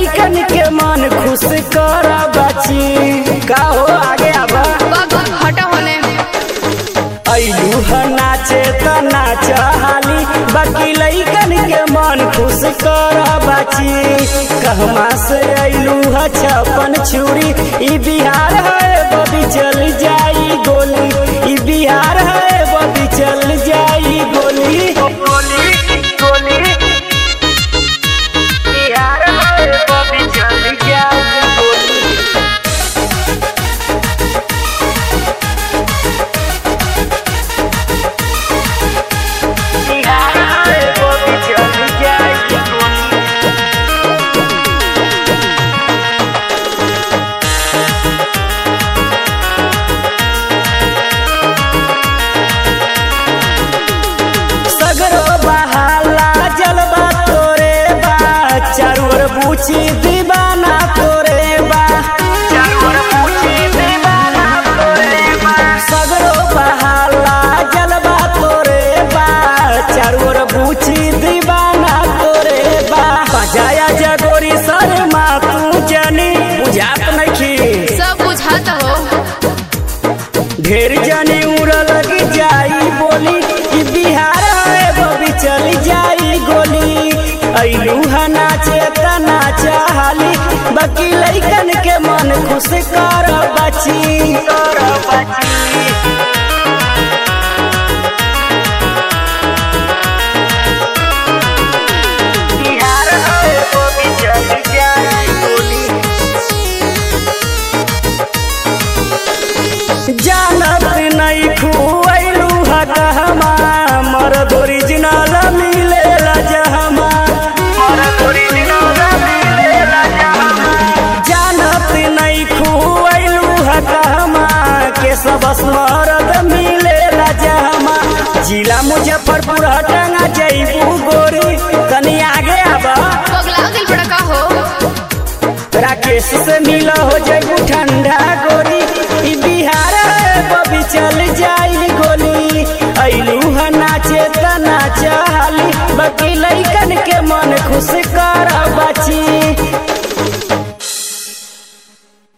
लइकन के मन खुश कर बची का हो आगे आबा बग हटा होने ऐलू ह नाचे त नाच हाली बाकी लइकन के मन खुश कर बची कहवा से ऐलू ह छपन छुरी ई बिहार है बबी चल जाई गोली ई बिहार है बबी चल जाई गोली गोली गोली बिहार है बबी चल जाई गोली बिहार है बबी चल जाई गोली सगरो बहाला जलवा तोरे बा चारू ओर बूची दीवाना तोरे बा चारू ओर बूची दीवाना तोरे बा सगरो बहाला जलवा तोरे बा चारू ओर बूची दीवाना तोरे बा बजाया जगोरी शर्मा तू जनी बुझात नखी सब बुझात हो ढेर जाने उड़ लग जाई बोली कि बिहार है बबी चल जाई गोली ऐलू है नाचे त नाचा हाली बाकी लइकन के मन खुश कर बची कर बची बिहार है बबी चल जाई गोली जानत नहीं खुआलू हकहमा मरद ओरिजिनल मिलेला जहमा मरद ओरिजिनल मिलेला जहमा जानत नहीं खुआलू हकहमा के सब मरद मिलेला जहमा जिला मुजफ्फरपुर हटंगा जईबू गोरी तनी आगे आबा पगला दिल बड़का हो राकेश से मिला हो जाई ठंडा गोरी ई बिहार है बबी चल जाई गोली ऐलू है नाचे त नाचा हाली बाकी लइका